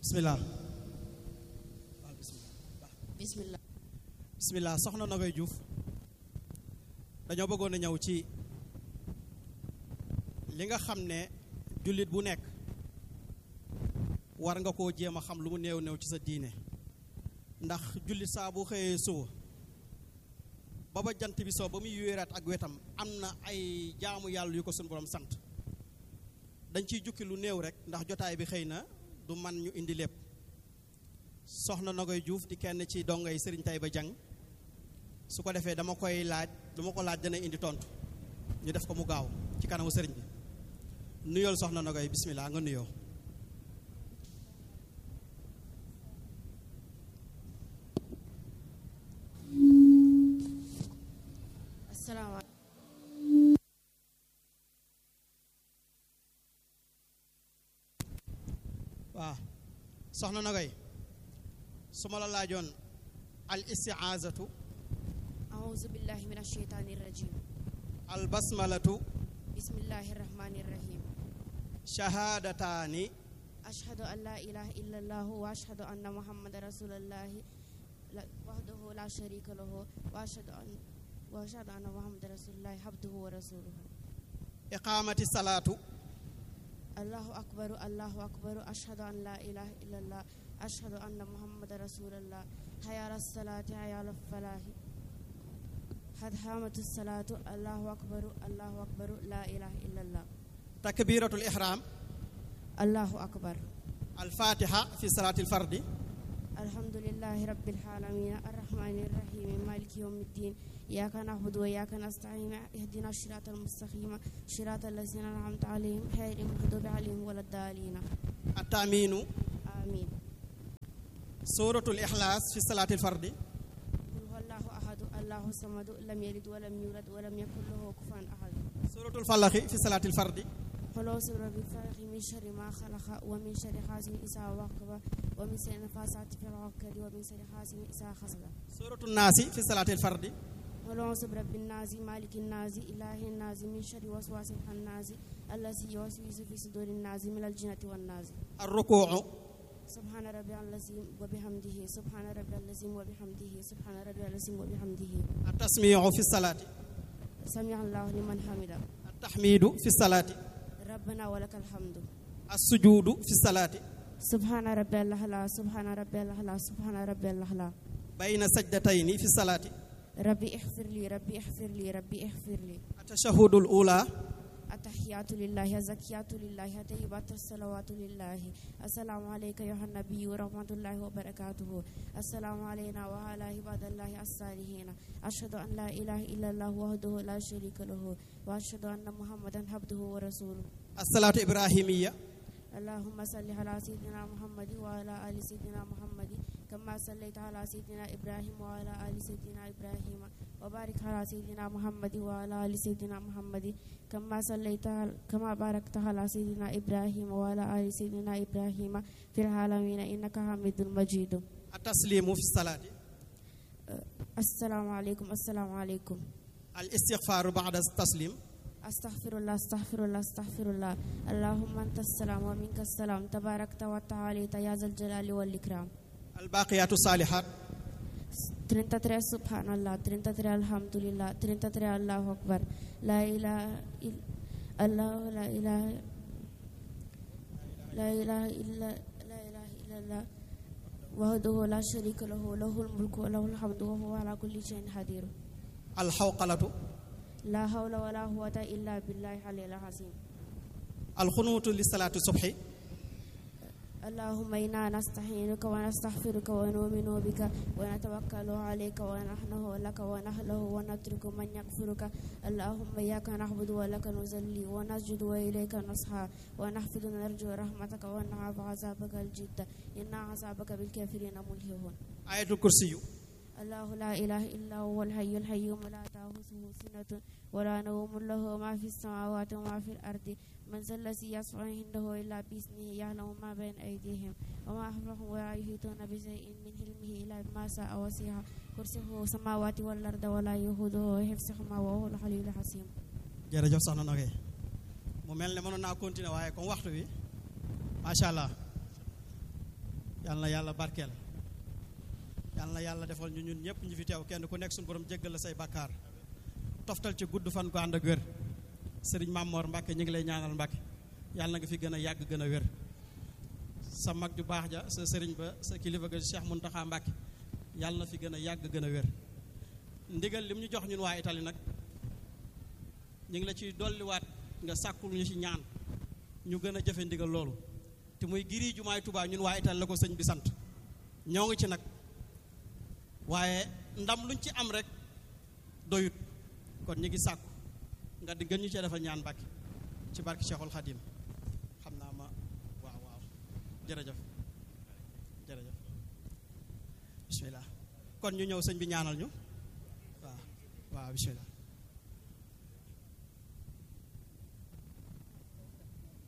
bismillah bismillah bismillah soxna Nogoy Diouf dañoo bëggoon a ñëw ci li nga xam ne jullit bu nekk war nga koo jéem a xam lu mu néew néew ci sa diine ndax jullit saa bu xëyee suba ba ba jant bi soo ba muy wéeraat ak wetam am na ay jaamu yàlla yu ko suñu borom sant dañ ciy jukki lu néew rek ndax jotaay bi xëy na du man ñu indi lépp soxna Nogoy Diouf di kenn ci dongay Serigne Taïba Dieng su ko defee dama koy laaj dama ko laaj dana indi tontu ñu def ko mu gaaw ci kanamu sëriñ bi nuyool soxna Nogoy bismillah nga nuyoo asalaamaaleykum waaw soxna Nogoy su ma la laajoon al istiaazatu auzu billahi min asheytaani rajim al basmalatu bismillahi rahmani rahim shahaadataani ashhadu an la ilaha illa allahu wa ashhadu anna muhammadan rasulullahi la- wahdahu la sharika lahu wa ashhadu an wa ashhadu anna muhammadan rasulullahi abduhu wa rasuluhu iqaamati salaatu allahu akbaru allahu akbaru ashhadu an la ilaha illa allah ashhadu anna muhammadan rasulullah hayya ala salati hayya ala falahi had hamatu salatu allahu akbaru allahu akbaru la ilaha illa allah takbiratul ihram allahu akbar al fatiha fi salaati al fardi alhamdulillahi rabbil alamin arrahmani arrahim maliki yawmiddin iyyaka na'budu wa iyyaka nasta'in ihdina siratal mustaqima siratal ladzina an'amta alayhim ghayril maghdubi alayhim waladdallin attaamiinu amin suratul ixlaas fi salaati al fardi qul huwallahu ahadu allahu samadu lam yalid wa lam yulad wa lam yakul lahu kufuwan ahad suratul falaxi fi salaati al fardi qul a'udhu birabbil falaq min sharri ma khalaqa wa min sharri hasidin idha waqaba wa min sharri nafasati fil 'uqad wa min sharri hasidin idha hasada suratul naasi fi salaati al fardi qul a'udhu birabbin nas malikin nas ilahin nas min sharri waswasil khannas allazi yuwaswisu fi sudurin nas min al-jinnati wan nas ar rukuu subhana rabbiyal azim wa bihamdihi subhana rabbiyal azim wa bihamdihi subhana rabbiyal azim wa bihamdihi at tasmiicu fi salaati sami'a allahu liman hamida at taxmiidu fi salaati rabbana wa lakal hamdu as sujuudu fi salaati subhana rabbiyal a'la subhana rabbiyal a'la subhana rabbiyal a'la bayna sajdatayni fi salaati rabbi ighfir li rabbi ighfir li rabbi ighfir li التشهد الأولى التحيات لله الزكيات لله طيبات الصلوات لله السلام عليك يا النبي ورحمة الله وبركاته السلام علينا وعلى عباد الله الصالحين أشهد أن لا إله إلا الله وحده لا شريك له وأشهد أن محمدا عبده ورسوله الصلاة الإبراهيمية اللهم صل على سيدنا محمد وعلى آل سيدنا محمد كما صليت على سيدنا إبراهيم وعلى آل سيدنا إبراهيم وبارك على سيدنا محمد وعلى آل سيدنا محمد كما صليت على- كما باركت على سيدنا إبراهيم وعلى آل سيدنا إبراهيم في العالمين إنك حميد مجيد التسليم في الصلاة السلام عليكم السلام عليكم الاستغفار بعد التسليم أستغفر الله أستغفر الله أستغفر الله اللهم أنت السلام ومنك السلام تباركت وتعاليت يا ذا الجلال والإكرام الباقيات الصالحات 33 subhanallah 33 alhamdulillah 33 allahu akbar la ilaha il- allah la ilaha la ilaha illa la ilaha illallah wahdahu la sharika lahu lahul mulku wa lahul hamdu wa huwa ala kulli shay'in qadir الحوقلة la hawla wa la quwwata illa billahi al azim الخنوت لصلاة الصبح اللهم إنا نستعينك ونستغفرك ونؤمن بك ونتوكل عليك ونحنه لك ونحله ونترك من يكفرك اللهم إياك نعبد ولك نصلي ونسجد وإليك نصحى ونحفظ نرجو رحمتك ونخاف عذابك الجد إن عذابك بالكافرين ملهون آية الكرسي الله لا إله إلا هو الحي الحيوم لا تأخذه سنة ولا نوم له ما في السماوات وما في الأرض من ذا الذي يشفع عنده إلا بإذنه يعلم ما بين أيديهم وما خلفهم ولا يحيطون بشيء من علمه إلا بما شاء وسع كرسيه السماوات والأرض ولا يؤوده حفظهما وهو العلي العظيم jërëjëf soxna Nogaye mu mel ne mënoon naa continuer waaye comme waxtu bi macha allah yàlla na yàlla barkeel yàlla na yàlla defal ñu ñun ñëpp ñu fi teew kenn ku nekk suñu borom jéggal la say bakkaar toftal ci gudd fan ko ànd ak wér sëriñ Mamor Mbacke ñu ngi lay ñaanal Mbacke yàlla na nga fi gën a yàgg gën a wér sa mag ju baax ja sa sëriñ ba sa kilifa ga Cheikh Mountakha Mbacke yàlla na fi gën a yàgg gën a wér ndigal lim ñu jox ñun waa Italie nag ñu ngi la ci dolliwaat nga sàkkul ñu ci ñaan ñu gën a jëfe ndigal loolu te muy giri jumaay Tuubaa ñun waa Italie la ko sëñ bi sant ñoo ngi ci nag waaye ndam luñ ci am rek doyut kon ñu ngi sàkku nga di gën ñu cee defal ñaan Mbàkke ci barke Cheikhul Khadim xam naa ma waaw waaw jërëjëf jërëjëf bismillah kon ñu ñëw sëñ bi ñaanal ñu waaw waaw bismillah